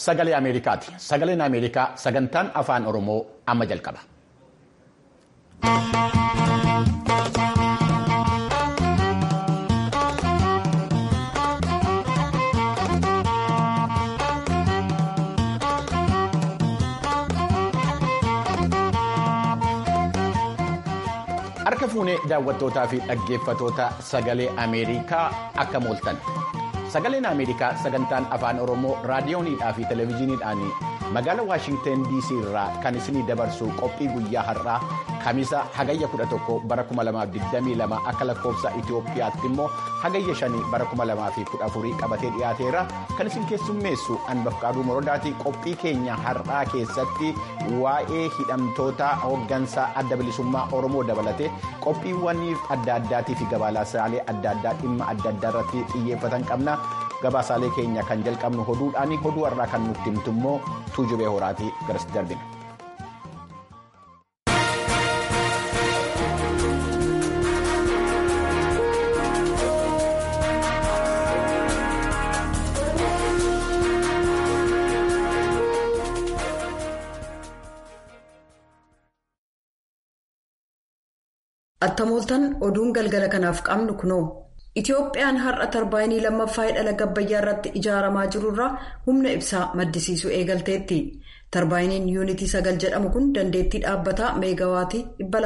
sagalee Ameerikaati. Sagaleen Ameerikaa sagantaan afaan Oromoo amma jalqaba. Harka fuunee daawwattootaa fi dhaggeeffatoota sagalee Ameerikaa akka mooltan. Sagaleen Ameerikaa sagantaan afaan Oromoo raadiyooniidhaa fi televezyiiniidhaan magaalaa Waashingtan DC irraa kan isinii dabarsu qophii guyyaa har'aa Kamisa hagayya 11 bara 2022 akka lakkoofsa Itoophiyaatti immoo hagayya 5 bara 2014 qabatee dhiyaateera kan isin keessummeessu Anbafqaaduu Morodaati qophii keenya har'aa keessatti waa'ee hidhamtoota hooggansaa adda bilisummaa Oromoo dabalatee qophiiwwan adda addaatii fi gabaasaalee adda addaa dhimma adda addaa irratti xiyyeeffatan qabna. Gabaasaalee keenya kan jalqabnu hoduudhaan hoduu har'aa kan nutti himtu immoo tuujubee horaatii garas darbina. Attamooltan oduun galgala kanaaf qabnu kunoo. Itoophiyaan har'a tarbaayinii lammaffaa hidha gabbayyaa irratti ijaaramaa jirurraa humna ibsaa maddisiisuu eegalteetti. Tarbaayiniin yuunitii sagal jedhamu kun dandeettii dhaabbataa meegawaatii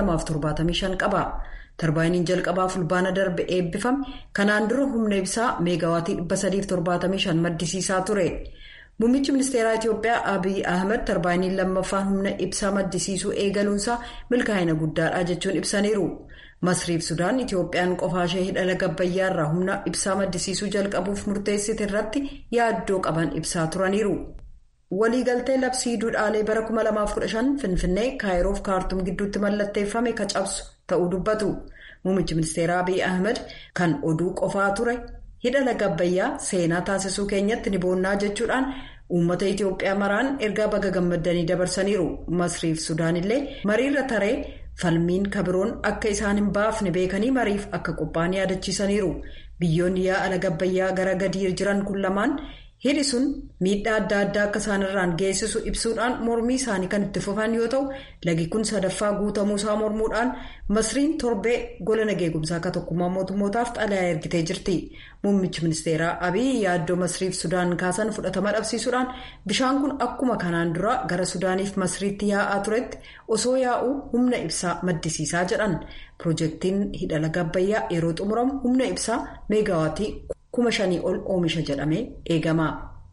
275 qaba. Tarbaayiniin jalqabaa fulbaana darbe eebbifame kanaan dura humna ibsaa meegawaatii 375 maddisiisaa ture. Muummichi ministeeraa Itoophiyaa Abiy Ahmed tarbaayiniin lammaffaan humna ibsaa maddisiisuu eegaluunsaa milkaa'ina guddaadha jechuun ibsaniiru. Masriif Sudaan Itoophiyaan qofaashee hidha gabbayyaa irraa humna ibsaa maddisiisuu jalqabuuf murteessite irratti yaaddoo qaban ibsaa turaniiru. Waliigaltee labsii duudhaalee bara 2015 Finfinnee Kaayiroof kaartum gidduutti mallatteeffame ka cabsu ta'uu dubbatu. Muummichi ministeeraa Abiy Ahmed kan oduu qofaa ture hidha gabbayyaa seenaa taasisuu keenyatti ni boonnaa jechuudhaan uummata Itoophiyaa maraan ergaa baga gammaddanii dabarsaniiru. Masriif Sudaan illee mariirra taree. falmiin kabiroon akka isaan hin baafne beekanii mariif akka qophaa'an yaadachiisaniiru biyyoonni yaa'ala gabbayyaa gara gadii jiran kun lamaan hidhi sun miidhaa adda addaa akka isaanirraan geessisu ibsuudhaan mormii isaanii kan itti fufan yoo ta'u lagi kun sadaffaa guutamuusaa mormuudhaan masriin torbee gola nageegumsaa akka tokkummaa mootummootaaf xalayaa ergitee jirti muummichi ministeeraa abiy yaaddoo masriif sudaan kaasan fudhatama dhabsiisuudhaan bishaan kun akkuma kanaan dura gara sudaaniif masriitti yaa'aa turetti osoo yaa'uu humna ibsaa maddisiisaa jedhan piroojeektiin hidha gabbayyaa yeroo xumuramu humna ibsaa meegawaatii kuma shanii ol oomisha jedhamee eegama.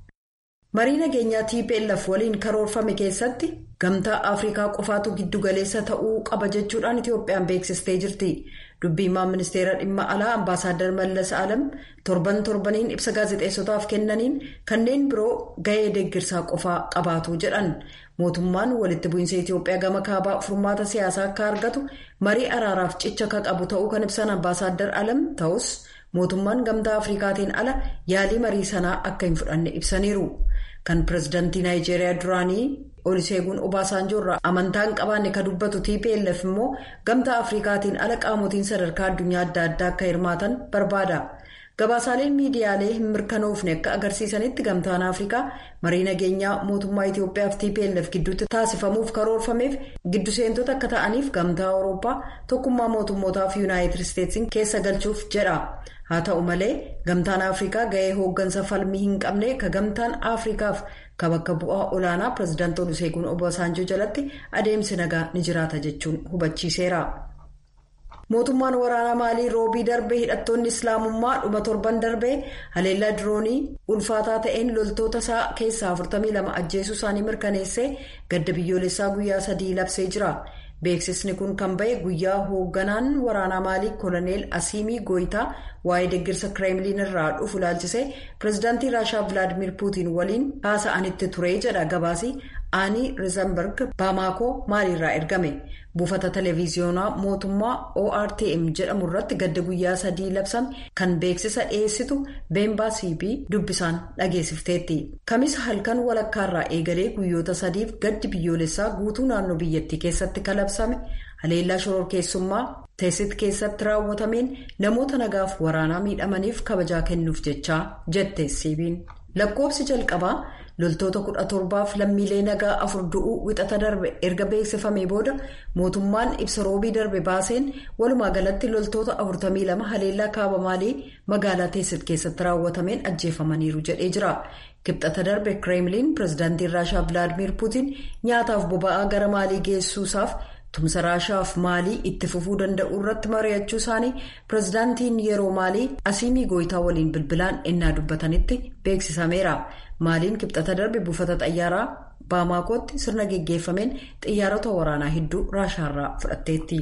marii nageenyaa tplf waliin karoorfame keessatti gamtaa afrikaa qofaatu giddugaleessa ta'uu qaba jechuudhaan itoophiyaan beeksistee jirti dubbiimaan ministeera dhimma alaa ambaasaaddar mallas alam torban torbaniin ibsa gaazexeessotaaf kennaniin kanneen biroo ga'ee deeggarsaa qofaa qabaatu jedhan mootummaan walitti bu'iinsa itoophiyaa gama kaabaa furmaata siyaasaa akka argatu marii araaraaf cicha akka qabu ta'uu kan ibsan ambaasaaddar alam ta'us mootummaan gamtaa afrikaatiin ala yaalii marii sanaa akka hin fudhanne ibsaniiru. kan pirezidaantii naayijeeriyaa duraanii oliseeguun obaasaanjoo irraa amantaa hin qabaanne ka dubbatu tplf immoo gamtaa afrikaatiin ala qaamotiin sadarkaa addunyaa adda addaa akka hirmaatan barbaada gabaasaaleen miidiyaalee hin mirkanoofne akka agarsiisanitti gamtaan afrikaa marii nageenyaa mootummaa itoophiyaa fi tplf gidduutti taasifamuuf karoorfameef giddu seentota akka ta'aniif gamtaa awurooppaa tokkummaa mootummootaa fi yuunaayitid isteetsiin keessa galchuuf jedha. haa ta'u malee gamtaan afrikaa ga'ee hooggansa falmii hin qabne ka gamtaan afrikaaf ka bakka bu'aa olaanaa pirezidaantii oluseeguun obaasaanjoo jalatti adeemsi nagaa ni jiraata jechuun hubachiiseera. mootummaan waraanaa maalii roobii darbee hidhattoonni islaamummaa dhuma torban darbee haleellaa diroonii ulfaataa ta'een loltoota isaa keessaa 42 ajjeesuu isaanii mirkaneessee gadda biyyoolessaa guyyaa sadii labsee jira. beeksisni kun kan ba'e guyyaa hoogganaan waraanaa maalii koloneel asiimii gooyitaa waa'ee deeggarsa kireemliin irraa dhufu ilaalchisee pirezidaantii raashaa vilaadimir puutiin waliin haasa'anitti ture jedha gabaasii aanii riizanberg baamaakoo maaliirraa ergame buufata televiziyoonaa mootummaa ortm jedhamu irratti gadda guyyaa sadii labsame kan beeksisa dhiyeessitu beembaa cb dubbisaan dhageessifteetti kamisa halkan walakkaarraa eegalee guyyoota sadiif gaddi biyyoolessaa guutuu naannoo biyyattii keessatti kalabsame haleellaa shororkeessummaa teessit keessatti raawwatameen namoota nagaaf waraanaa miidhamaniif kabajaa kennuuf jechaa jette cb'n lakkoofsi jalqabaa loltoota kudha torbaaf lammiilee nagaa afur du'uu wixata darbe erga beeksifamee booda mootummaan ibsa roobii darbe baaseen walumaa galatti loltoota 42 haleellaa kaaba maalii magaalaa teessit keessatti raawwatameen ajjeefamaniiru jedhee jira. kibxata darbe kireemliin pireezidaantiin raashaa vilaadimiir puutiin nyaataaf boba'aa gara maalii geessuusaaf tumsa raashaaf maalii itti fufuu danda'u irratti mari'achuu isaanii pireezidaantiin yeroo maalii asiimii gooyitaa waliin bilbilaan ennaa dubbatanitti beeksisameera maaliin kibxata darbe buufata xayyaaraa baamaakotti sirna geggeeffameen xiyyaarota waraanaa hedduu raashaarraa fudhatteetti.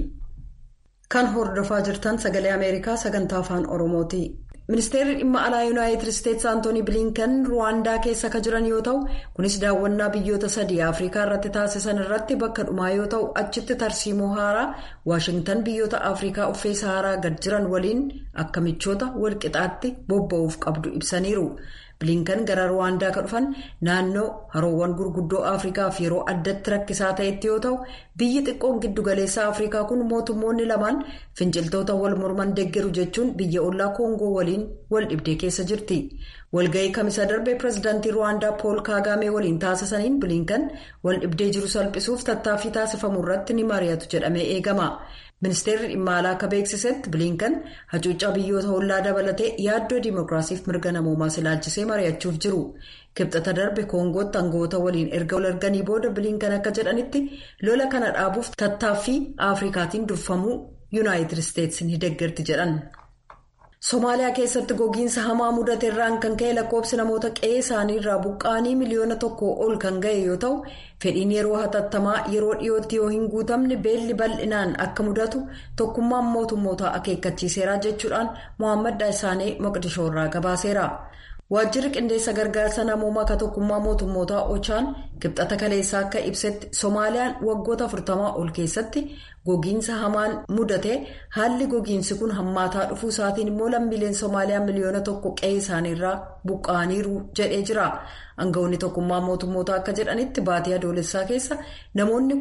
kan hordofaa jirtan sagalee ameerikaa sagantaa afaan oromooti. ministeerri dhimma alaa yuunaayitid isteetsi antoonii bilinkan ruwaandaa keessa kan jiran yoo ta'u kunis daawwannaa biyyoota sadii afrikaa irratti taasisan irratti bakka dhumaa yoo ta'u achitti tarsiimoo haaraa waashingtan biyyoota afrikaa uffee saharaa gad jiran waliin akka michoota walqixaatti bobba'uuf qabdu ibsaniiru. bilinkan gara ruwaandaa kan dhufan naannoo haroowwan gurguddoo afrikaaf yeroo addatti rakkisaa ta'etti yoo ta'u biyyi xiqqoon giddugaleessa afrikaa kun mootummoonni lamaan finciltoota wal morman deeggaru jechuun biyya ollaa koongoo waliin wal dhibdee keessa jirti walga'ii kamisa darbee pireezidaantii ruwaandaa pool kaagaamee waliin taasisaniin bilinkan wal dhibdee jiru salphisuuf tattaaffii taasifamu irratti ni mari'atu jedhamee eegama. ministeerri dhimma alaa akka beeksisetti bilinkan hacuuccaa biyyoota ollaa dabalatee yaaddoo dimookiraasiif mirga namoomaa ilaalchisee mari'achuuf jiru kibxata darbe koongootti aangawoota waliin erga wal arganii booda bilinkan akka jedhanitti lola kana dhaabuuf tattaaffii afrikaatiin durfamuu yuunaayitid isteetsi ni deeggarti jedhan. somaaliyaa keessatti gogiinsa hamaa mudate irraan kan ka'e lakkoofsi namoota qe'ee isaanii irraa buqqaanii miliyoona tokko ol kan ga'e yoo ta'u fedhiin yeroo hatattamaa yeroo dhiyootti yoo hin guutamne beelli bal'inaan akka mudatu tokkummaan mootummootaa akeekkachiiseera jechuudhaan mohaammed daayisaanii moqdishoo irraa gabaaseera. waajjirri qindeessa gargaarsa namoomaa ka tokkummaa mootummootaa ochaan kibxata kaleessaa akka ibsetti soomaaliyaan waggoota 40 ol keessatti gogiinsa hamaan mudate haalli gogiinsi kun hammaataa dhufuu isaatiin immoo lammiileen soomaaliyaa miliyoona tokko qe'ee isaaniirraa buqqa'aniiru jedhee jira aangawoonni tokkummaa mootummootaa akka jedhanitti baatii adoolessaa keessa namoonni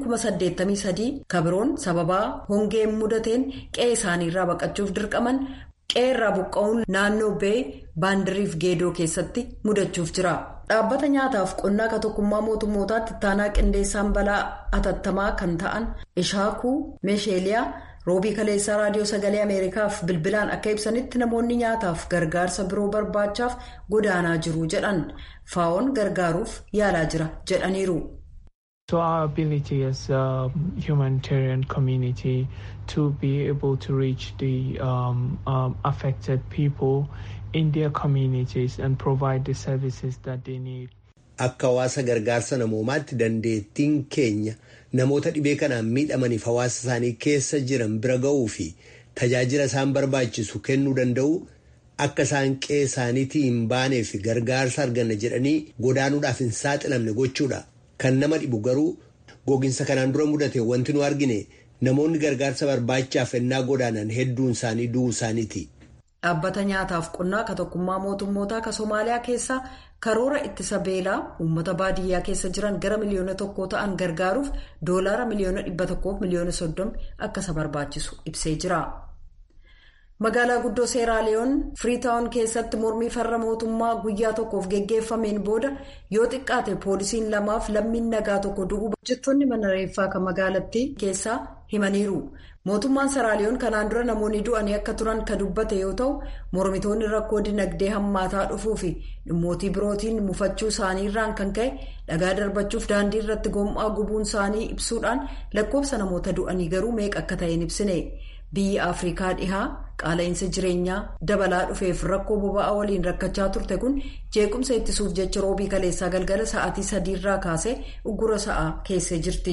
83 kabiroon sababaa hongeen mudateen qe'ee isaaniirraa baqachuuf dirqaman. qeerraa buqqa'uun naannoo bee baandiriif geedoo keessatti mudachuuf jira dhaabbata nyaataaf qonnaa ka tokkummaa mootummootaatti ittaanaa qindeessaan balaa atattamaa kan ta'an ishaakuu meesheeliyaa roobii kaleessaa raadiyoo sagalee ameerikaaf bilbilaan akka ibsanitti namoonni nyaataaf gargaarsa biroo barbaachaaf godaanaa jiru jedhan faa'oon gargaaruuf yaalaa jira jedhaniiru. So our ability as a humanitarian community to be able to reach the um, um, affected people in their communities and provide the services that they need. Akka hawaasa gargaarsa namoomaatti dandeettiin keenya namoota dhibee kanaan miidhamaniif hawaasa isaanii keessa jiran bira ga'uu fi tajaajila isaan barbaachisu kennuu danda'u akka isaan qe'ee isaaniitii hin baaneef gargaarsa arganna jedhanii godaanuudhaaf hin saaxilamne gochuudha. Kan nama dhibu garuu gogiinsa kanaan dura mudate wanti nu argine namoonni gargaarsa barbaachaaf ennaa godaanan hedduun isaanii du'uu isaaniiti. Dhaabbata nyaataaf qonnaa ka tokkummaa mootummootaa ka Somaaliyaa keessaa karoora ittisa beelaa uummata baadiyyaa keessa jiran gara miliyoona tokkoo ta'an gargaaruuf doolaara miliyoona dhibba tokkoof miliyoona soddoma akka isa barbaachisu ibsee jira. magaalaa guddoo seeraaliyoon firiitaawun keessatti mormii farra mootummaa guyyaa tokkoof geggeeffameen booda yoo xiqqaate poolisiin lamaaf lammiin nagaa tokko du'uu hojjettoonni mana reeffaa kan magaalattii keessaa himaniiru mootummaan seeraaliyoon kanaan dura namoonni du'anii akka turan ka dubbate yoo ta'u mormitoonni rakkoo dinagdee hammaataa dhufuu fi dhimmootii birootiin mufachuu isaanii irraan kan ka'e dhagaa darbachuuf daandii irratti gom'aa gubuun isaanii ibsuudhaan lakkoofsa namoota du'anii garuu meeqa akka ta'een ibsine. biyyi afrikaa dhihaa qaala'insa jireenyaa dabalaa dhufeef rakkoo boba'aa waliin rakkachaa turte kun jeequmsa ittisuuf jecha roobii kaleessaa galgala sa'aatii sadiirraa kaasee uggura sa'aa keessee jirti.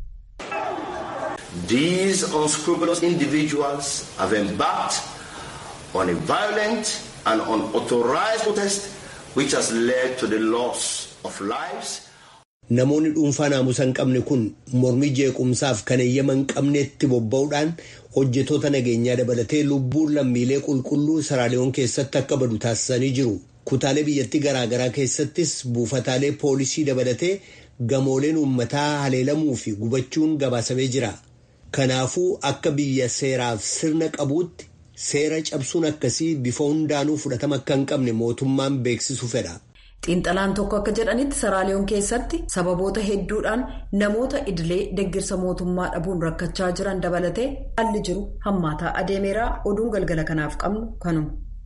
These unscrupulous individuals have embarked on a violent and unauthorized protest which has led to the loss of lives. Namoonni dhuunfaa naamusa hin qabne kun mormii jeequmsaaf kan eeyyama hin qabnetti bobba'uudhaan hojjetoota nageenyaa dabalatee lubbuun lammiilee qulqulluu Seeraaliyoon keessatti akka badu taasisanii jiru. Kutaalee biyyattii garaagaraa keessattis buufataalee poolisii dabalatee gamooleen uummataa haleelamuu fi gubachuun gabaasamee jira. Kanaafuu akka biyya seeraaf sirna qabuutti seera cabsuun akkasii bifa hundaanuu fudhatama akka hin qabne mootummaan beeksisu fedha. xiinxalaan tokko akka jedhanitti saraaliyoon keessatti sababoota hedduudhaan namoota idilee deggirsa mootummaa dhabuun rakkachaa jiran dabalatee haalli jiru hammaataa adeemeeraa oduun galgala kanaaf qabnu kanuma.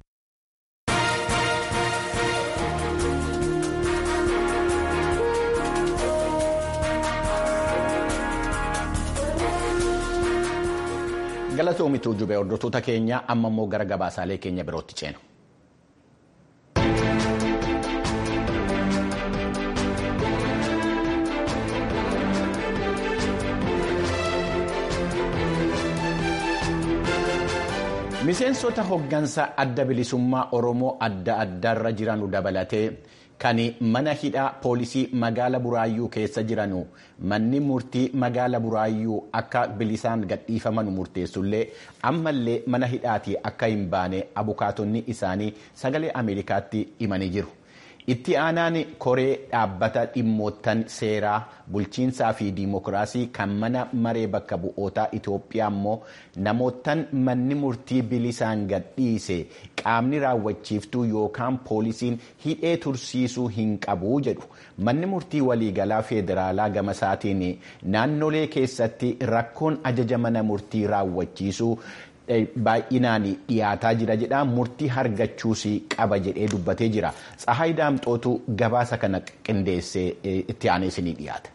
galatoomituu jubee hordoftoota keenya amma immoo gara gabaasaalee keenya birootti ceenu. miseensota hoggansa adda bilisummaa oromoo adda addaarra jiranu dabalatee kan mana hidhaa poolisii magaala buraayyuu keessa jiranu manni murtii magaala buraayyuu akka bilisaan gadhiifaman murteessullee ammallee mana hidhaatii akka hin baane abukaatonni isaanii sagalee ameerikaatti himanii jiru. itti aanaan koree dhaabbata dhimmoottan seeraa bulchiinsaa fi diimokiraasii kan mana maree bakka bu'ootaa Itoophiyaa immoo namoottan manni murtii bilisaan gadhiise qaamni raawwachiiftuu yookaan poolisiin hidhee tursiisuu hin qabu jedhu manni murtii waliigalaa federaalaa gamasaatiin naannolee keessatti rakkoon ajaja mana murtii raawwachiisuu. baay'inaan dhiyaataa jira jedha murtii argachuus qaba jedhee dubbatee jira tsahaay daamxootu gabaasa kana qindeessee itti aanee isinii dhiyaata.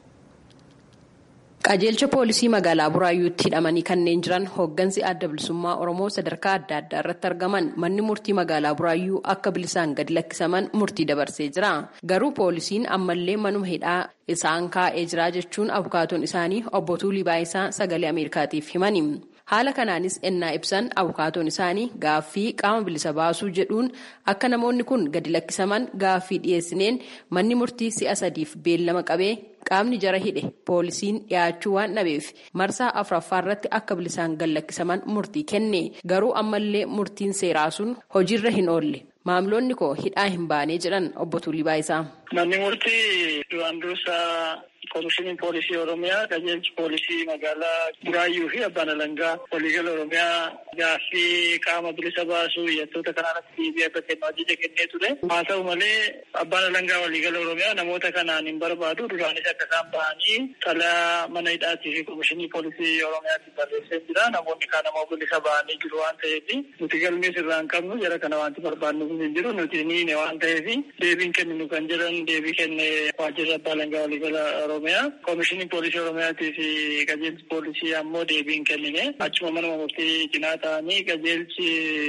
qajeelcha poolisii magaalaa buraayyuutti hidhamanii kanneen jiran hooggansi adda bilisummaa oromoo sadarkaa adda addaa irratti argaman manni murtii magaalaa buraayyuu akka bilisaan gadi lakkisaman murtii dabarsee jira garuu poolisiin ammallee manuma hidhaa isaan kaa'ee jira jechuun abukaatoon isaanii obbo Tuulii Baayisaa sagalee ameerikaatiif himani. haala kanaanis ennaa ibsan abukaatoon isaanii gaaffii qaama bilisa baasuu jedhuun akka namoonni kun gadi lakkisaman gaaffii dhiyeessineen manni murtii si'a sadiif beellama qabee qaamni jara hidhe poolisiin dhiyaachuu waan dhabeef marsaa afuraffaa irratti akka bilisaan gad lakkisaman murtii kenne garuu ammallee murtiin seeraa sun hojiirra hin oolle maamiloonni koo hidhaa hin baanee jedhan obbo Tuulii Baayisaa. Manni murtii duraan dursaa Komishiniin Poolisii Oromiyaa qajeelchi poolisii magaalaa Buraayyuu fi Abbaan Alangaa waliigala Oromiyaa gaaffii qaama bilisa baasuu iyyattoota kanaarratti deebii akka kennu ajaja kennee ture. Haa ta'u malee Abbaan Alangaa waliigala Oromiyaa namoota kanaan hin barbaadu duraanis akka isaan bahanii xalayaa mana hidhaatii fi Komishinii Poolisii Oromiyaatti barreessee jira. Namoonni kaan ammoo bilisa bahanii jiru waan ta'eef nuti galmees irraa hin qabnu jara kana wanti barbaadnu hin jiru nuti niine waan ta'eef deebiin kenninu kan jedhan deebii kenne waajjirri Abbaa Alangaa waliigala Oromiyaa. Komishiniin Poolisii Oromiyaatii fi qajeelchi poolisii ammoo deebiin kennine achuma manuma murtii cinaa ta'anii qajeelchi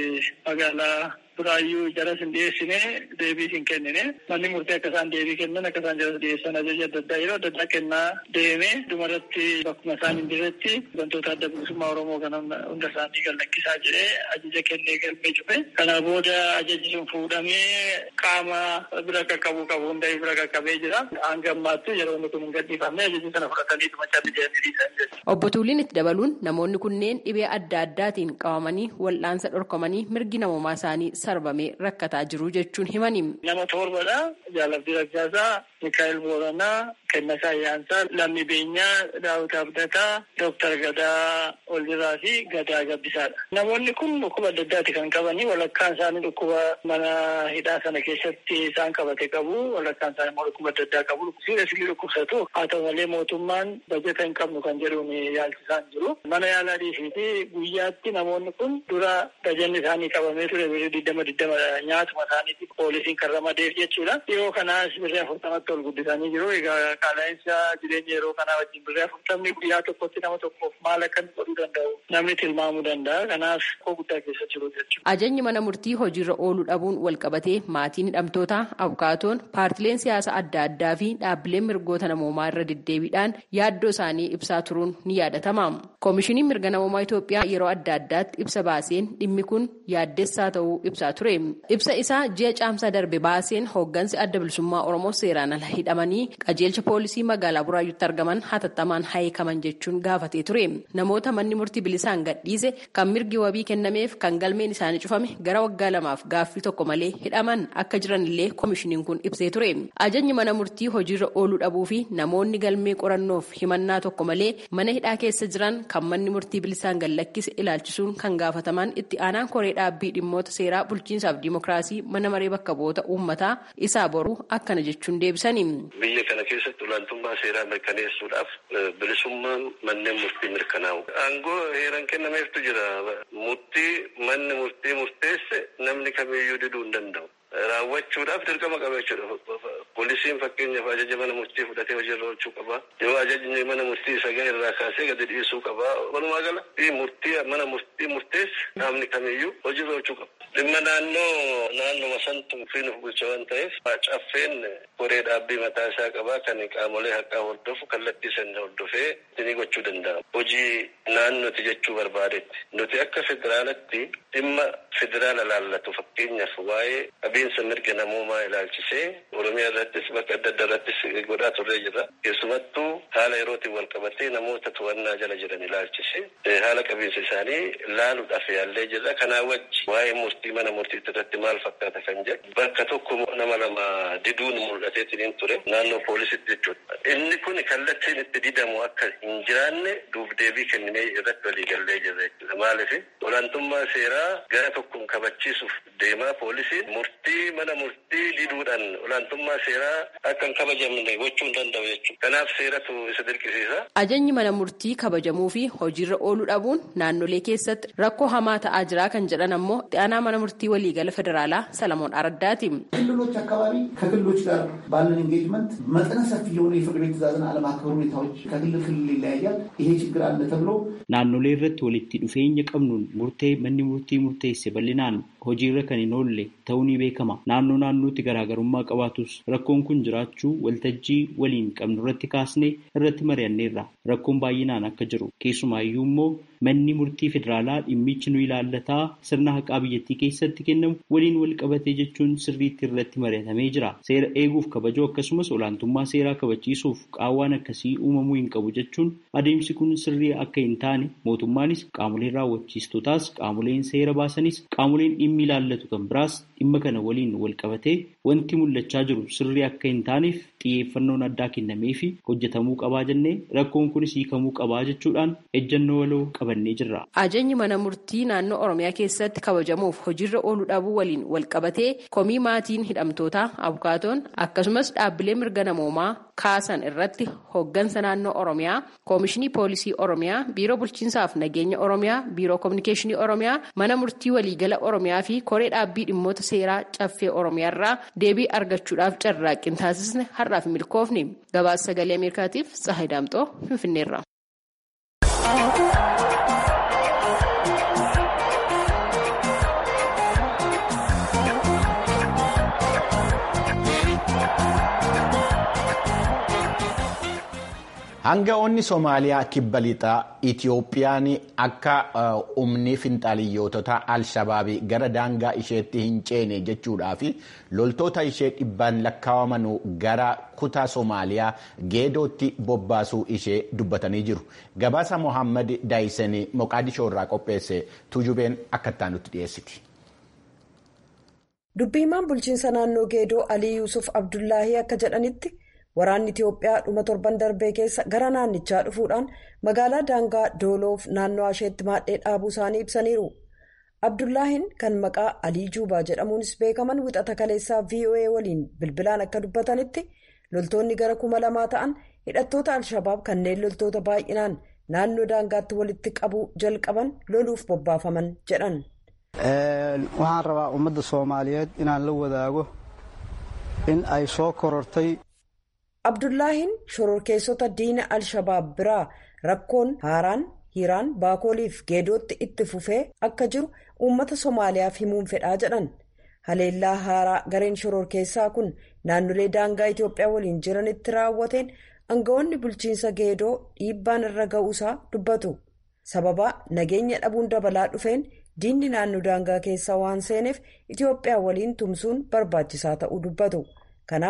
magaalaa Buraayyuu jaras hin dhiyeessine deebii hin kennine manni murtii akka isaan deebii kennan akka isaan jaras dhiyeessan ajaja adda addaa yeroo adda addaa kennaa deeme dhumarratti bakkuma isaan hin jirretti wantoota adda bilisummaa Oromoo kan hunda isaanii gad lakkisaa jedhee ajaja kennee galmee cufe. Kana booda ajajni sun fuudhamee qaama bira qaqqabuu qabu hunda bira qaqqabee jira. Hanga ammaatti yeroo inni kun hin gadhiifamne ajajni sana fudhatanii dhumachaa deemanii dhiisan Obbo Tuuliin itti dabaluun namoonni kunneen dhibee adda addaatiin qabamanii wal'aansa dhorkamanii mirgi namummaa isaanii sarbamee rakkataa jiru jechuun himani. Nama torbadha. Jaalabdii Raggaasaa, Mikaa'el Booranaa, Kennasaa Ayyaansaa, Lammii Beenyaa, Daawit Abdataa, Dooktar Gadaa Oldiraa fi Gadaa Gabbisaadha. Namoonni kun dhukkuba adda addaati kan qabanii walakkaan isaanii dhukkuba mana hidhaa sana keessatti isaan qabate qabu. Walakkaan isaanii immoo dhukkuba adda addaa qabu. Siirasii dhukkubsatu. Haa ta'u malee mootummaan bajeta hin qabnu kan jedhuun yaalchisaan jiru. Mana yaalaa dhiisiiti guyyaatti namoonni kun dura bajanni isaanii qabamee ture birrii digdama digdama nyaatuma isaaniitiif poolisiin kan ramadeef jechuudha. Yeroo kanaas birrii afurtamatti ol guddisanii jiru. Egaa qaala'insa jireenya yeroo kanaa wajjin birrii afurtamni guyyaa tokkotti nama tokkoof maal akka godhuu danda'u namni tilmaamuu danda'a. Kanaaf koo guddaa keessa jiru jechuudha. Ajajni mana murtii hojiirra ooluu dhabuun wal qabatee maatiin hidhamtoota abukaatoon paartileen siyaasa adda addaa fi dhaabbileen mirgoota namoomaa irra deddeebiidhaan yaaddoo isaanii ibsaa turuun ni yaadatama. Koomishiniin mirga namoomaa Itoophiyaa yeroo adda addaatti ibsa baaseen dhimmi kun yaaddessaa ta'uu ibsaa ture. Ibsa isaa ji'a caamsaa darbe baaseen hooggansi adda bilisummaa Oromoo seeraan al ala hidhamanii qajeelcha poolisii magaalaa buraayyuutti argaman hatattamaan hiikaman jechuun gaafatee ture namoota manni murtii bilisaan gadhiise kan mirgi wabii kennameef kan galmeen isaanii cufame gara waggaa lamaaf gaaffii tokko malee hidhaman akka jiranillee koomishiniin kun ibsee ture ajajni mana murtii hojiirra ooluu dhabuu fi namoonni galmee qorannoof himannaa tokko malee mana hidhaa keessa jiran kan manni murtii bilisaan gallakkise ilaalchisuun kan gaafataman itti aanaan koree dhaabbii dhimmoota seeraa bulchiinsaaf diimokiraasii mana maree bakka bu'oota uummataa isaa boruu akkana jechuun deebisani. Biyya kana keessatti olaantummaa seeraa mirkaneessuudhaaf bilisummaan manneen murtii mirkanaa'u. Aangoo heeran kennameeftu jira. Murtii manni murtii murteesse namni kamiyyuu diduu hin danda'u. Raawwachuudhaaf dirqama qaba jechuudha. Poolisiin fakkeenyaaf ajaja mana murtii fudhatee hojiirra oolchuu qaba. Yoo ajajni mana murtii isa gahe irraa kaasee gadi dhiisuu qaba. Walumaa gala murtii mana murtii murteesse namni kamiyyuu hojiirra oolchuu qaba. Dhimma naannoo naannoo santu fi nuuf bulcha waan ta'eef caffeen koree dhaabbii mataa isaa qaba kan qaamolee haqaa hordofu kallattii sana hordofee ni gochuu danda'a. Hojii naannoti jechuu barbaadetti. Nuti akka federaalatti dhimma federaala laallatu fakkeenyaaf waa'ee adeemsa mirga namoomaa ilaalchisee Oromiyaa irrattis bakka adda addaa irrattis godhaa turree jira. Keessumattuu haala yerootiin wal qabatee namoota to'annaa jala jiran ilaalchisee haala qabiinsa isaanii laaluudhaaf yaallee jirra. Kanaa wajji waa'ee murtii mana murtii irratti maal fakkaata kan jedhu bakka tokko nama lama diduun mul'ateetiin ture naannoo poolisitti jechuudha. Inni kun kallattiin itti didamu akka hin jiraanne duuf deebii kenninee irratti walii gallee jirra jechuudha. Maaliif olaantummaa seeraa gara tokkoon kabachiisuuf deemaa poolisiin murtii mana murtii diduudhaan olaantummaa seeraa akka hin kabajamne gochuu hin danda'u jechuudha. Kanaaf seeratu isa dirqisiisa. Ajajni mana murtii kabajamuu fi hojiirra ooluu dhabuun naannolee keessatti rakkoo hamaa ta'aa jira kan jedhan ammoo itti aanaa mana murtii waliigala federaalaa ሰለሞን አረዳቲ ክልሎች አካባቢ ከክልሎች ጋር ባለን ኤንጌጅመንት መጠነ ሰፊ የሆኑ የፍርድ ቤት ትዕዛዝን አለማክበር ሁኔታዎች ከክልል ክልል ይለያያል። ይሄ ችግር አለ ተብሎ naannolee irratti walitti dhufeenya qabnuun murtee manni murtii murteesse bal'inaan hojiirra kan hin oolle ta'uu ni beekama. Naannoo naannootti garaagarummaa qabaatus rakkoon kun jiraachuu waltajjii waliin qabnu irratti kaasnee irratti mari'anneerra. Rakkoon baay'inaan akka jiru keessumaayyuu immoo manni murtii federaalaa dhimmichi nu ilaallataa sirna haqaa biyyattii keessatti kennamu waliin wal qabatee jechuun sirriitti irratti mari'atamee jira. Seera eeguuf kabajuu akkasumas olaantummaa seeraa kabachiisuuf qaawwaan akkasii uumamuu hin qabu jechuun adeemsi kun sirrii akka hin taane mootummaanis qaamoleen raawwachiistootaas qaamoleen seera baasanis qaamoleen dhimmi ilaallatu kan biraas dhimma kana waliin wal qabatee wanti mul'achaa jiru sirrii akka hin taaneef xiyyeeffannoon addaa kennamee fi hojjetamuu qabaa jennee rakkoon kunis hiikamuu qabaa jechuudhaan ejjennoo waloo qabannee jirra. Ajajni mana murtii naannoo Oromiyaa keessatti kabajamuuf hojiirra ooluu dhabuu waliin wal qabatee komii maatiin hidhamtootaa abukaatoon akkasumas dhaabbilee mirga namoomaa kaasan irratti hoggansa naannoo Oromiyaa, Koomishinii Poolisii Oromiyaa, Biiroo Bulchiinsaaf Nageenya Oromiyaa, Biiroo Kominikeeshinii Oromiyaa, Mana Murtii Waliigala Oromiyaa fi Koree Dhaabbii Dhimmoota Seeraa Caffee Oromiyaa irraa deebii argachuudhaaf carraaqqii taasisne har'aaf milkoofni. Gabaasa sagalee Ameerikaatiif Tsahayi Daamxoo Finfinneerra. Hanga'oonni Somaaliyaa kibba lixaa Itiyoophiyaan akka humni finxaaliyyootota Alshabaabii gara daangaa isheetti hin ceene jechuudhaa fi loltoota ishee dhibbaan lakkaa'aman gara kutaa Somaaliyaa geedootti bobbaasuu ishee dubbatanii jiru. Gabaasa Mohaammed Daayisen Moqaadishoo irraa qopheesse Tujubeen akka nutti dhiyeessiti. Dubbiimaan bulchiinsa naannoo geedoo Alii Yuusuf Abdullaahii akka jedhanitti. Waraanni Itiyoophiyaa dhuma torban darbee keessa gara naannichaa dhufuudhaan magaalaa daangaa dooloof naannoo isheetti maadhee dhaabuu isaanii ibsaniiru. Abdullaahiin kan maqaa Alii Juubaa jedhamuunis beekaman wixata kaleessaa VOA waliin bilbilaan akka dubbatanitti loltoonni gara kuma lamaa ta'an hidhattoota Alshabaab kanneen loltoota baay'inaan naannoo daangaatti walitti qabuu jalqaban loluuf bobbaafaman jedhan. Waxaan rabaa uummadda Soomaaliyeed inaan la wadaago in ay soo korortay. Abdullaahiin shororkeessota diina Alshabaab biraa rakkoon haaraan hiiraan baakooliif geedootti itti fufee akka jiru uummata Somaaliyaaf himuun fedhaa jedhan. Haleellaa haaraa gareen shororkeessaa kun naannolee daangaa Itiyoophiyaa waliin jiranitti raawwateen aangawoonni bulchiinsa geedoo dhiibbaan irra ga'uusaa dubbatu. Sababa nageenya dhabuun dabalaa dhufeen diinni naannoo daangaa keessa waan seeneef Itiyoophiyaa waliin tumsuun barbaachisaa ta'uu dubbatu. Kanaaf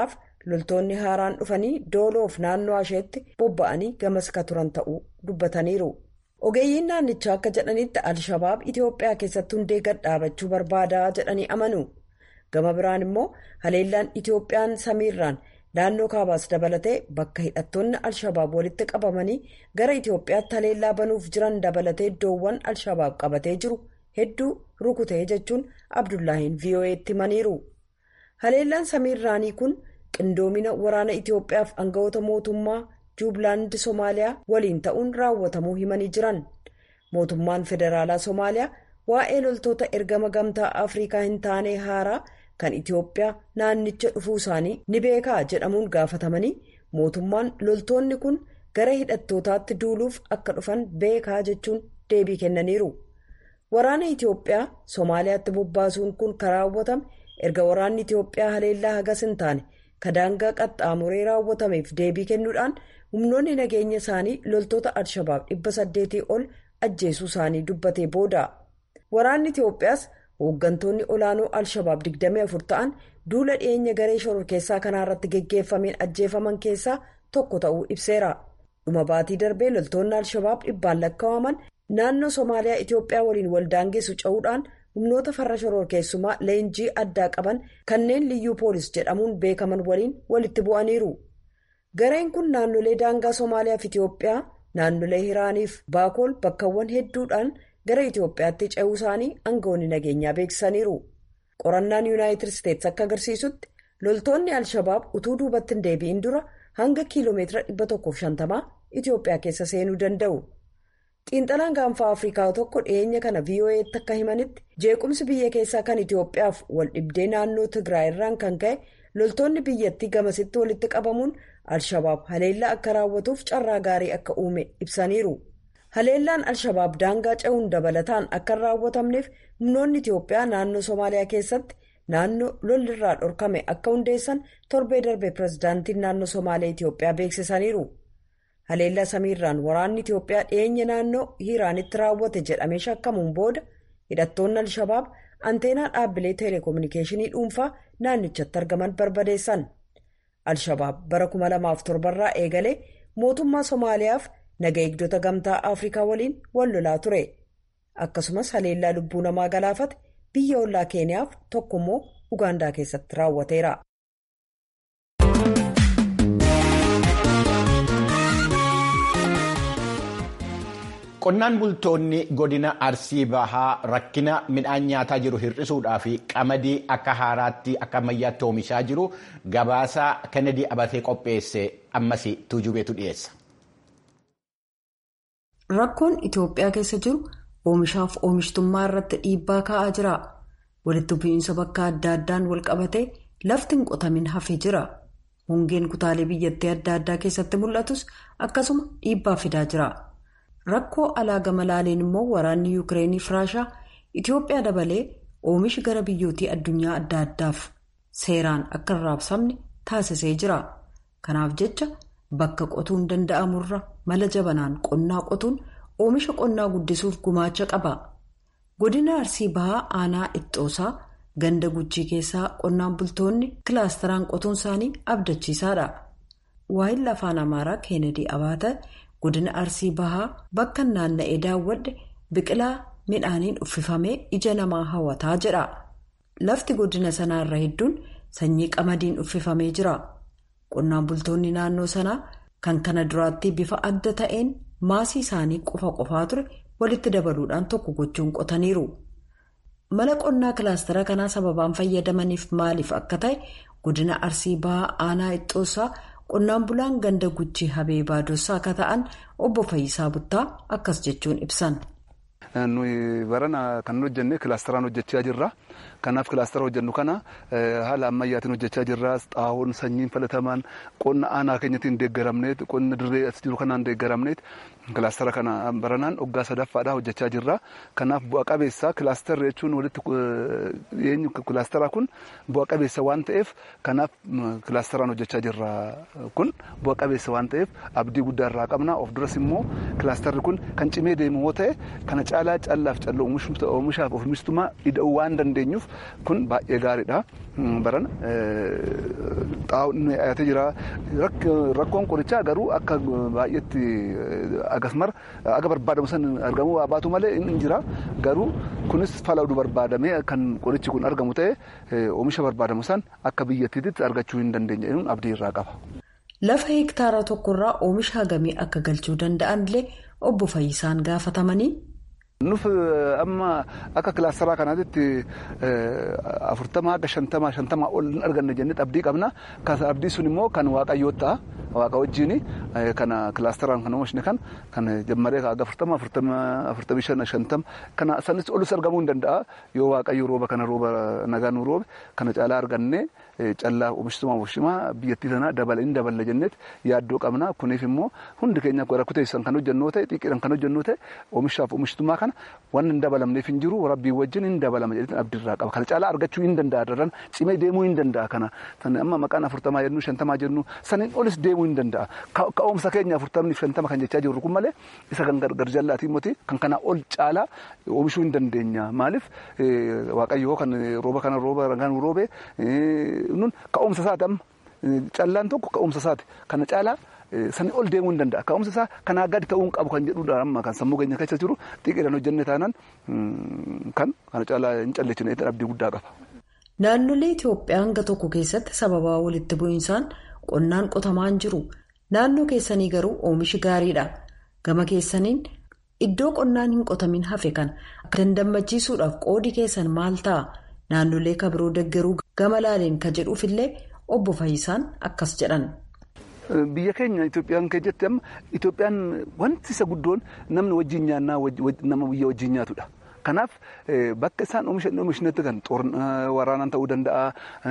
loltoonni haaraan dhufanii dooloof naannoo asheetti bobba'anii gamas ka turan ta'uu dubbataniiru. ogeeyyiin naannichaa akka jedhanitti alshabaab itiyoophiyaa keessatti hundee gad dhaabachuu barbaadaa jedhanii amanu gama biraan immoo haleellaan itiyoophiyaan samiirraan naannoo kaabaas dabalatee bakka hidhattoonni alshabaab walitti qabamanii gara itiyoophiyaatti haleellaa banuuf jiran dabalatee iddoowwan alshabaab qabatee jiru hedduu rukutee jechuun abdullaahiin vo'eetti himaniiru haleellaan samiirraanii kun qindoomina waraana itiyoophiyaaf aangawoota mootummaa. juublaandi soomaaliyaa waliin ta'uun raawwatamuu himanii jiran mootummaan federaalaa soomaaliyaa waa'ee loltoota ergama gamtaa afrikaa hin taane haaraa kan itiyoophiyaa naannicha dhufuu isaanii ni beekaa jedhamuun gaafatamanii mootummaan loltoonni kun gara hidhattootaatti duuluuf akka dhufan beekaa jechuun deebii kennaniiru waraana itiyoophiyaa soomaaliyaatti bobbaasuun kun kan raawwatame erga waraanni itiyoophiyaa haleellaa hagas hin taane kadaangaa qaxxaamuree raawwatameef deebii kennuudhaan. humnoonni nageenya isaanii loltoota alshabaab dhibba saddeetii ol ajjeesuu isaanii dubbatee booda waraanni itiyoophiyaas hooggantoonni olaanoo alshabaab 24 ta'an duula dhiyeenya garee shororkeessaa kanaarratti geggeeffameen ajjeefaman keessaa tokko ta'uu ibseera dhuma baatii darbee loltoonni alshabaab dhibbaan lakkaa'aman naannoo soomaaliyaa itiyoophiyaa waliin waldaangeessu ce'uudhaan humnoota farra shororkeessumaa leenjii addaa qaban kanneen liyyuu poolis jedhamuun beekaman waliin walitti bu'aniiru. gareen kun naannolee daangaa soomaaliyaa fi itiyoophiyaa naannolee hiraaniif baakool bakkawwan hedduudhaan gara itiyoophiyaatti ce'uu isaanii aangawoonni nageenyaa beeksisaniiru qorannaan yuunaayitid isteetsi akka agarsiisutti loltoonni alshabaab utuu duubatti hin deebi'in dura hanga kiiloomeetira 150 itiyoophiyaa keessa seenuu danda'u xiinxalaan gaanfaa afrikaa tokko dhiyeenya kana vo'eetti akka himanitti jeequmsi biyya keessaa kan itiyoophiyaaf wal dhibdee naannoo tigraay irraan kan ka'e loltoonni biyyattii gamasitti walitti qabamuun. alshabaab haleellaa akka raawwatuuf carraa gaarii akka uume ibsaniiru haleellaan alshabaab daangaa ce'uun dabalataan akka hin raawwatamneef humnoonni itiyoophiyaa naannoo soomaaliyaa keessatti naannoo lolirraa dhorkame akka hundeessan torbee darbe pirezidaantiin naannoo soomaaliyaa itiyoophiyaa beeksisaniiru haleellaa samiirraan waraanni itiyoophiyaa dhiyeenya naannoo hiiraanitti raawwate jedhamee shakkamuun booda hidhattoonni alshabaab anteenaa dhaabbilee teeleekoominikeeshinii dhuunfaa naannichatti argaman barbadeessan. alshabaab bara 2007 irraa eegalee mootummaa soomaaliyaaf naga eegdota gamtaa afrikaa waliin wal lolaa ture akkasumas haleellaa lubbuu namaa galaafate biyya ollaa keeniyaaf tokkommoo ugaandaa keessatti raawwateera. qonnaan bultoonni godina arsii bahaa rakkina midhaan nyaataa jiru hir'isuudhaa fi qamadii akka haaraatti akka ammayyaatti oomishaa jiru gabaasaa kennedy abatee qopheesse ammas tuujubeetu dhiyeessa. rakkoon itiyoophiyaa keessa jiru oomishaaf oomishtummaa irratti dhiibbaa kaa'aa jira walitti bu'iinsa bakka adda addaan wal qabatee lafti hin qotamin hafee jira hongeen kutaalee biyyattii adda addaa keessatti mul'atus akkasuma dhiibbaa fidaa jira. rakkoo alaa gama laaleen immoo waraanni yuukireenii fi raashaa itiyoophiyaa dabalee oomishi gara biyyootii addunyaa adda addaaf seeraan akka hin raabsamne taasisee jira kanaaf jecha bakka qotuun danda'amurra mala jabanaan qonnaa qotuun oomisha qonnaa guddisuuf gumaacha qaba godina arsii bahaa aanaa ittoosaa ganda guchii keessaa qonnaan bultoonni kilaastaraan qotuun isaanii abdachiisaadha waa'illi afaan amaaraa keenedii abaata. godina arsii bahaa bakka naanna'ee daawwadhe biqilaa midhaaniin uffifamee ija namaa hawwataa jedha lafti godina sanaarra hedduun sanyii qamadiin uffifamee jira qonnaan bultoonni naannoo sanaa kan kana duraatti bifa adda ta'een maasii isaanii qofa qofaa ture walitti dabaluudhaan tokko gochuun qotaniiru mala qonnaa kilaastara kanaa sababaan fayyadamaniif maaliif akka ta'e godina arsii bahaa aanaa ittoosaa. qonnaan bulaan ganda guchii habee baadossaa akka ta'an obbo Fayyisaa Buttaa akkas jechuun ibsan. nuyi barana kan hojjenne kilaasteraan hojjechaa jirra kanaaf kilaastera hojjennu kana haala ammayyaatiin hojjechaa jirra xaawoon sanyiin filatamaan qonna aanaa keenyatiin deeggaramneet qonna dirree as jiru kanaan deeggaramneet kilaastera kana baranaan waggaa sadaffaadhaa hojjechaa jirra kanaaf bu'a qabeessa kilaasterri jechuun walitti dhiyeenyu kilaasteraa kun bu'a qabeessa waan ta'eef kanaaf kilaasteraan hojjechaa jirra kun bu'a qabeessa waan ta'eef abdii guddaa irraa qabna of duras immoo kilaasterri kun kan cimee deemu yoo ta'e kana caalaa callaaf calloo oomishaaf oomishtummaa ida'uu waan dandeenyuuf kun baay'ee gaariidha. Baran xaa'oon dhiyaatee jira. Rakkoon qorichaa garuu akka baay'eetti agasmar aga barbaadamu san argamu baatu malee hin jira. Garuu kunis falaadu barbaadamee kan qorichi kun argamu ta'e oomisha barbaadamu san akka biyyattiitti argachuu hin dandeenye abdii irraa qaba. Lafa hektaara tokkorraa oomisha hagamii akka galchuu danda'an illee obbo Fayyisaan gaafatamanii. Nuuf amma akka kilaasteraa kanaatti afurtamaa akka shantamaa shantamaa ol hin arganne jennee abdii qabna. Abdii sun immoo kan waaqayyoo ta'a. Waaqa wajjin kana kilaasteraan kan oomishne kan kan jammaree aga afurtama afurtamii shan shantama kana sanis olus argamuu hin danda'a yoo waaqayyo rooba kana rooba nagaa nu roobe kana caalaa arganne callaa oomishtummaa oomishtummaa biyyattii sanaa dabala hin daballa jenneet yaaddoo qabna kuniif immoo hundi keenya rakkuteessan kan hojjennoo ta'e xiqqeedhaan kan hojjennoo ta'e oomishaaf oomishtummaa kana waan hin dabalamneef hin jiru rabbii wajjin hin dabalama jedheetiin abdiirraa qaba kana caalaa argachuu hin danda'a daran cimee deemuu hin danda'a kana amma maqaan afurtamaa jennu shantamaa jennu saniin olis deemuu hin danda'a ka'umsa keenya afurtamni shantama kan jechaa jirru kun malee isa kan gargar jallaatii moti kan kanaa ol caalaa oomishuu hin dandeenya maaliif waaqayyoo kan rooba kana rooba ragaan roobe nun ka'umsa isaati amma callaan tokko ka'umsa isaati kana caalaa sani ol deemuu hin danda'a ka'umsa isaa kanaa gadi ta'uu hin qabu kan jedhudha amma kan sammuu keenya keessa jiru xiqqeedhaan hojjenne taanaan kan kana caalaa hin calleechine abdii guddaa qaba. Naannolee Itoophiyaa hanga tokko keessatti sababaa walitti bu'insaan qonnaan qotamaan jiru. Naannoo keessanii garuu oomishi gaariidha. Gama keessaniin iddoo qonnaan hin qotamin hafe kana akka dandammachiisuudhaaf qoodi keessan maal ta'a? Naannolee kabiroo deggeruu gama laaleen ka jedhuufillee obbo Fayyisaan akkas jedhan. Biyya keenya Itoophiyaan keessatti amma Itoophiyaan wanti isa guddoon namni wajjin nyaannaa nama biyya wajjin nyaatudha. Kanaaf bakka isaan oomishnetti kan waraanaan ta'uu danda'a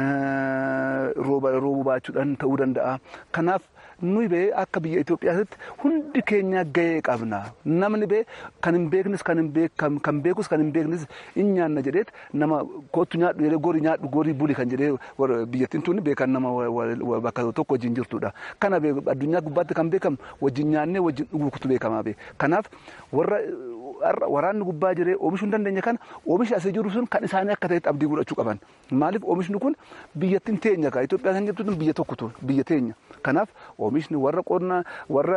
rooba baachuudhaan ta'uu danda'a. Kanaaf nuyi bee akka biyya Itoophiyaatti hundi keenya gahee qabna. Namni bee kan hin beeknes kan kan beekus kan hin beeknes hin nyaanna jedheet nama kootu nyaadhu jedhee gorii nyaadhu gorii buli kan jedhee biyyattiin tuni beekan nama bakka tokko wajjin jirtudha. Kana addunyaa gubbaatti kan beekamu wajjin nyaannee wajjin dhuguutu beekamaa bee. Kanaaf warra waraanni gubbaa jiree oomishuu hin dandeenye kana oomishi asii jiru sun kan isaanii akka ta'etti abdii godhachuu qaban. Maaliif oomishni kun biyyattiin teenya kaa Itoophiyaa kan jettu biyya tokkotu biyya teenya. Kanaaf oomishni warra qonnaa warra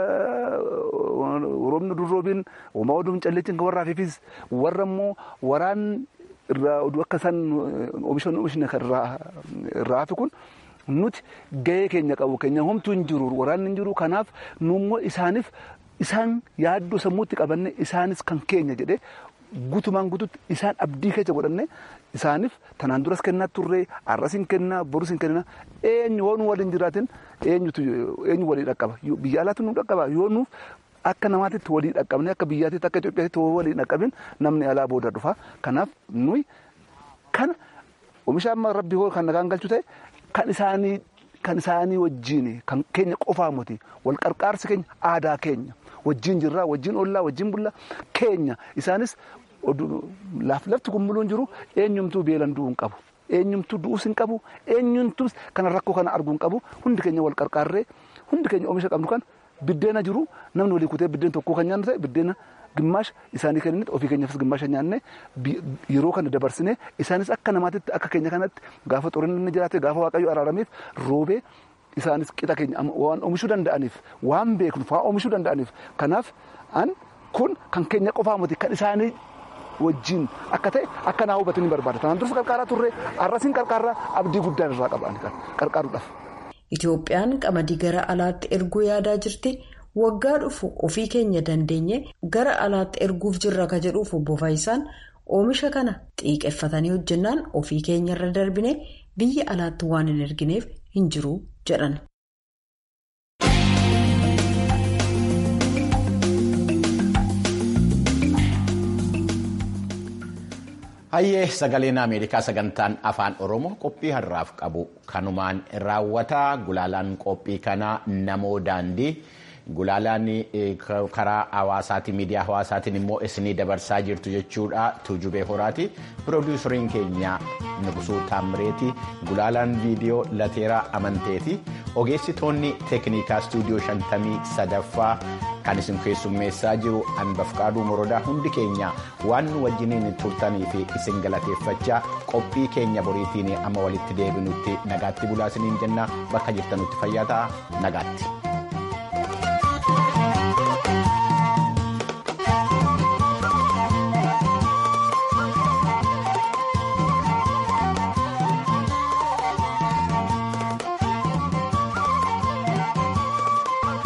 roobni durroobiin uumaa oduu hin calleetiin kan warra hafeefis warra immoo waraan irraa oduu akka isaan oomishan oomishni irraa hafe kun nuti gahee keenya qabu keenya homtuu hin jiru waraanni hin jiru kanaaf nu immoo isaaniif isaan yaaddoo sammuutti qabanne isaanis kan keenya jedhee gutumaan gututti isaan abdii keessa godhanne isaaniif tanaan duras kennaa turree arras hin kennaa borus hin kennaa eenyu yoo nu waliin jiraatin eenyutu eenyu walii dhaqqaba biyya alaatti nu dhaqqaba yoo nuuf akka namaatitti walii dhaqqabne akka biyyaatitti akka Itoophiyaatti walii dhaqqabin namni alaa booda dhufa kanaaf nuyi kana oomisha amma rabbi hoo kan nagaan galchu ta'e kan isaanii kan isaanii wajjin kan keenya qofaa miti wal qarqaarsi keenya aadaa keenya wajjin jirraa wajjin ollaa wajjin bullaa keenya isaanis laaf lafti kun muluun jiru eenyumtuu beelan du'uu hin qabu eenyumtuu du'uus hin qabu eenyumtuu kana rakkoo kana arguu hin qabu hundi keenya wal qarqaarree hundi keenya oomisha qabnu kan biddeena jiru namni walii kutee biddeen tokkoo kan nyaannu ta'e biddeena gimmaasha isaanii kennine ofii keenyaafis gimmaasha nyaanne yeroo kana dabarsine isaanis akka namaatitti akka keenya kanatti gaafa xurinni jiraate gaafa waaqayyo araarameef roobee isaanis qixa keenya waan oomishuu danda'aniif waan beeknuuf waan oomishuu danda'aniif kanaaf an kun kan keenya qofaa miti kan isaanii wajjin akka ta'e akka naa hubatanii barbaada tanaan dursa qarqaaraa turre arrasiin qarqaarraa abdii guddaan irraa qaban qarqaaruudhaaf. Itoophiyaan qamadii gara alaatti erguu yaadaa jirti. Waggaa dhufu ofii keenya dandeenye gara alaatti erguuf jirra ka jedhuuf obbo Faayisaan oomisha kana xiiqeffatanii hojjennaan ofii keenyarra darbine biyya alaatti waan hin ergineef hin jiru jedhan. Hayyee sagaleen Ameerikaa sagantaan afaan Oromoo qophii har'aaf qabu kanumaan raawwataa gulaalaan qophii kanaa namoo daandii gulaalaan karaa hawaasaatiin miidiyaa hawaasaatiin immoo isinii dabarsaa jirtu jechuudha tuujubee horaati piroodiisariin keenya nugusuu taammireeti gulaalaan viidiyoo lateeraa amanteeti ogeessitoonni teeknikaa istuudiyoo shantamii sadaffaa kan isin keessummeessaa jiru anbafqaaduu morodaa hundi keenya waan nu wajjiniin turtanii fi isin galateeffachaa qophii keenya boriitiin amma walitti deebinutti nagaatti bulaa isiniin jenna bakka jirtanutti fayyaa ta'a nagaatti.